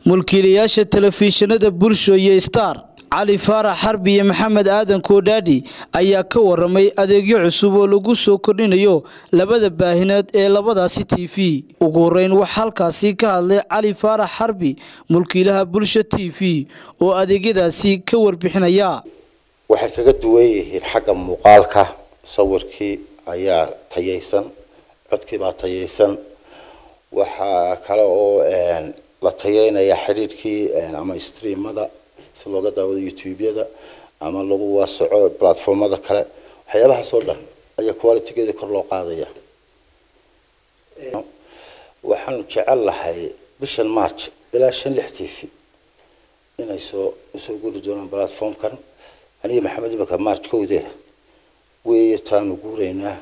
mulkiilayaasha telefishinada bulsho iyo star cali faarax xarbi iyo maxamed aadan koodhaadhi ayaa ka waramay adeegyo cusub oo lagu soo kordhinayo labada baahinood ee labadaasi t v ugu horeyn waxaa halkaasi ka hadlay cali faarax xarbi mulkiilaha bulsho t v oo adeegyadaasi ka warbixinaya waxay kaga duwan yihiin xagga muuqaalka sawirkii ayaa tayaysan codkii baa tayaysan waxaa kale oo la tayeynaya xidhiidhkii ama streamada si looga daawado youtube-yada ama lagu waasaco platformada kale waxyaabahaas oo dhan ayaa qualitygeeda kor loo qaadaya waxaanu jecel lahay bishan march ilaa shan lix t v inay soo usoo guri doonaan platformkan aniga maxamed imaka march kowdeeda weeye taanu guuraynaa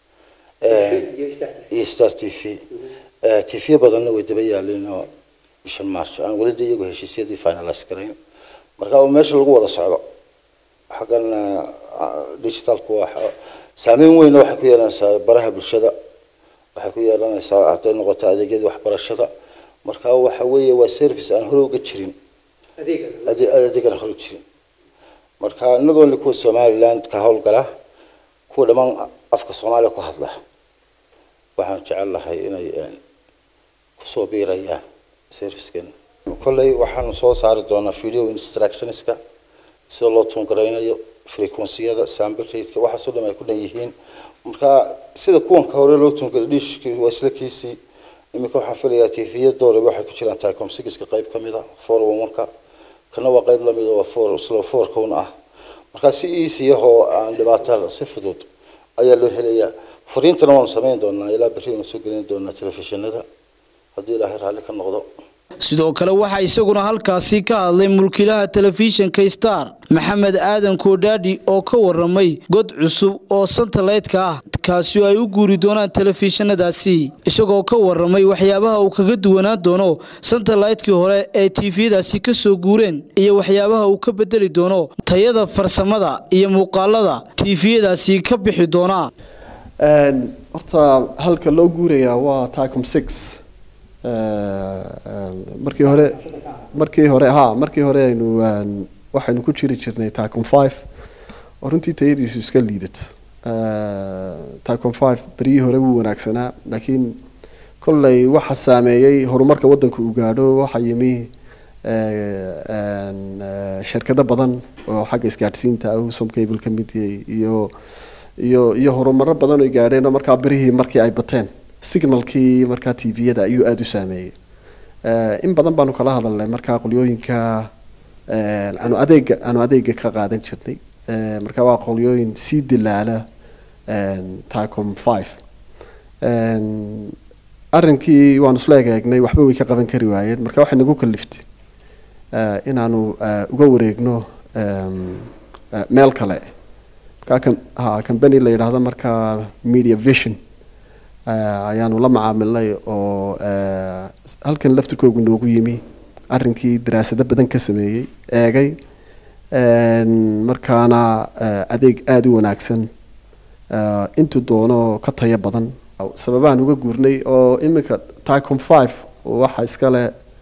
iyo star t v t v badanna way daba yaalin oo bishan march aan weli de iyagu heshiisyadii finalize garayn marka oo meesha lagu wada socdo xaggan digitalku waa saameyn weyna waxay ku yeelanaysaa baraha bulshada waxay ku yeelanaysaa hadday noqoto adeegyadii waxbarashada marka waxa weeye waa service aan hore uga jirin adeegan hore jirin marka not only kuwa somaliland ka howlgala kuwa dhammaan afka soomaaliya ku hadla waxaan jecel lahay inay kusoo biirayaan servicekeena kolley waxaanu soo saari doonaa video instructionska sida loo tuungaraynayo frequenciyada sample rateka waxaasoo dhan ay ku dhan yihiin marka sida kuwanka hore loo tuungaray dhishki waa isla kiisii iminka waxaan filayaa tvya doore waxay ku jiraan tycom sigiska qayb ka mid a four one one-ka kana waa qayb lamid oo four isla four kuna ah marka si easy ahoo aan dhibaato si fudud ayaa loo helayaa fariintana waanu samayn doonaa ilaa berri waanu soo gelin doonaa telefishinada haddii ilaahay raalli ka noqdo sidoo kale waxaa isaguna halkaasi ka hadlay mulkiilaha telefishinka star maxamed aadan koodhaadhi oo ka waramay god cusub oo santaleydka ah kaasi oo ay u guuri doonaan telefishinadaasi isagoo ka waramay waxyaabaha uu kaga duwanaan doono santaleydkii hore ee tifiyadaasi ka soo guureen iyo waxyaabaha uu ka bedeli doono tayada farsamada iyo muuqaalada tifiyadaasi ka bixi doona horta halka loo guurayaa waa tacom six markii hore markii hore ha markii hore aynu waxaynu ku jiri jirnay tacom five oo runtii tayadiisu iska liidato tacom five beryihii hore wuu wanaagsanaa laakiin kolley waxa saameeyey horumarka waddanka uu gaadho waxaa yimi shirkado badan oo xagga isgaadhsiinta ah som cable ka mid yahay iyo iyo iyo horumaro badan ay gaadheen oo markaa berihii markii ay bateen signalkii markaa t v-yada ayuu aada u saameeyey in badan baanu kala hadalnay markaa qolyooyinka aanu adeega aanu adeega ka qaadan jirnay marka waa qolyooyin sii dilaala tacom five arrinkii waanu isla egeegnay waxba way ka qaban kari waayeen marka waxay nagu kaliftay inaanu uga wareegno meel kale markaa ha company la yidhaahdo markaa media vision ayaanu la macaamilnay oo halkan laftirkoogu noogu yimi arrinkii daraasado badan ka sameeyey eegay markaana adeeg aada u wanaagsan intuu doono ka tayo badan sababahan uga guurnay oo iminka tacom five waxa iskale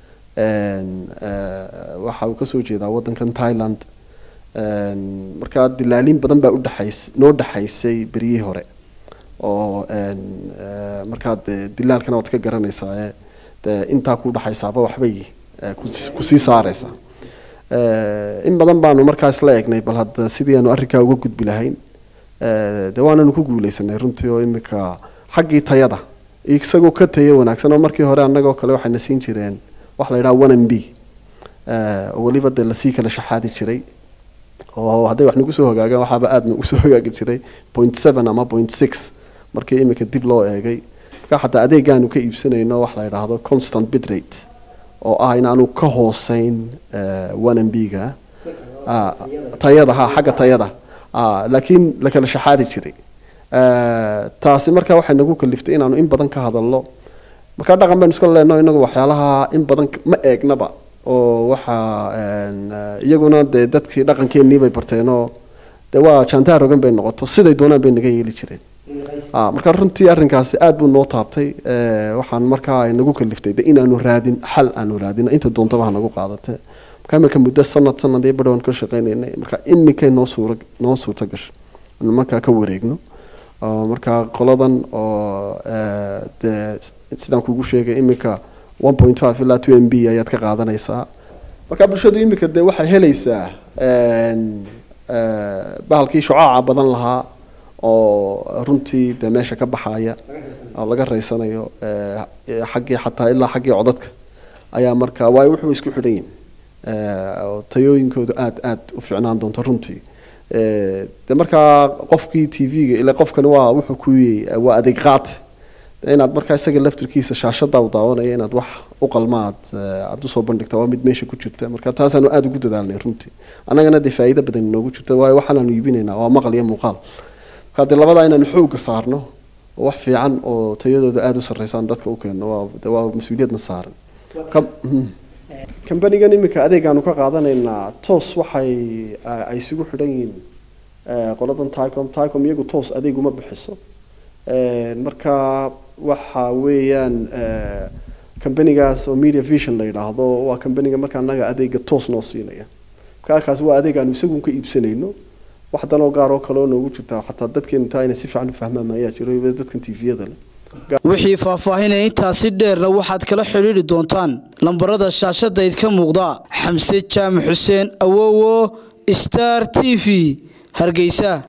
waxa uu kasoo jeedaa waddankan thailand markaa dilaaliin badan baa udhexays noo dhexaysay beryihii hore oo markaa de dilaalkana waad ka garanaysaa de intaa ku dhexaysaaba waxbay kusii saareysaa in badan baanu markaas la eegnay bal hadda sidii aanu arrinkaa uga gudbi lahayn de waananu ku guuleysanay runtii oo imika xaggii tayada isagoo ka tayo wanaagsan oo markii hore annagoo kale waxayna siin jireen waxa la yidhaha one m b oo weliba de lasii kala shaxaadi jiray oo hadday wax nagu soo hogaagaan waxaaba aada nagu soo hogaagi jiray point seven ama point six markii imika dib loo eegay marka xataa adeegaanu ka iibsanayno wax la yidhaahdo constant bitrate oo ah inaanu ka hooseyn one m b ga tayada ha xagga tayada laakiin la kala shaxaadi jiray taasi marka waxay nagu kaliftay inaanu in badan ka hadalno markaa dhaqan baynu iska leenno inagu waxyaalaha in badan ma eegnaba oo waxa iyaguna dee dadkii dhaqankeenii bay barteenoo dee waa jantaa rogan bay noqoto siday doonaan bay naga yeeli jireen marka runtii arrinkaasi aad buu noo taabtay waxaan markaa nagu kaliftay de inaanu raadin xal aanu raadin inta doontaba hanagu qaadate marka imika muddo sanad sanad iyo badhowan ka shaqeynaynay marka iminkay noo suura noo suurta gashay anu markaa ka wareegno marka qoladan oo de sidaan kugu sheegay iminka one point five ilaa two m b ayaad ka qaadanaysaa marka bulshadu iminka de waxay helaysaa bahalkii shucaaca badan lahaa oo runtii de meesha ka baxaya oo laga raysanayo xaggii xataa ilaa xaggii codadka ayaa marka waayo wuxuu isku xidhan yihin tayooyinkoodu aad aad u ficnaan doonto runtii de markaa qofkii t v-ga ila qofkani waa wuxuu ku waa adeeg qaate inaad markaa isaga laftirkiisa shaashada u daawanaya inaad wax u qalmaad aad usoo bandhigta waa mid meesha ku jirta marka taasaanu aada ugu dadaalnay runtii annagana dee faa'iido badan inoogu jirta waayo waxaanaanu iibinaynaa waa maqal iyo muuqaal marka dee labadaa inaanu xooga saarno oo wax fiican oo tayadooda aada u sarreysaan dadka u keenno waa de waa mas-uuliyadna saaran kambanigan iminka adeegaanu ka qaadanaynaa toos waxay ay isugu xidhan yihiin qoladan ticom ticom iyagu toos adeeg uma bixiso marka waxa weeyaan kambanigaas oo media vision la yidhaahdo waa kambaniga marka anaga adeega toos noo siinaya marka kaasi waa adeeg aanu isagun ka iibsanayno wax danoo gaar oo kale oo noogu jirta xataa dadkeenu taa inay si fiican u fahmaan ayaa jiro dadkan tviyada leh wixii faahfaahinaya intaasi dheerna waxaad kala xidhiidhi doontaan lambarada shaashadayd ka muuqda xamse jaamac xuseen awowo star t v hargeysa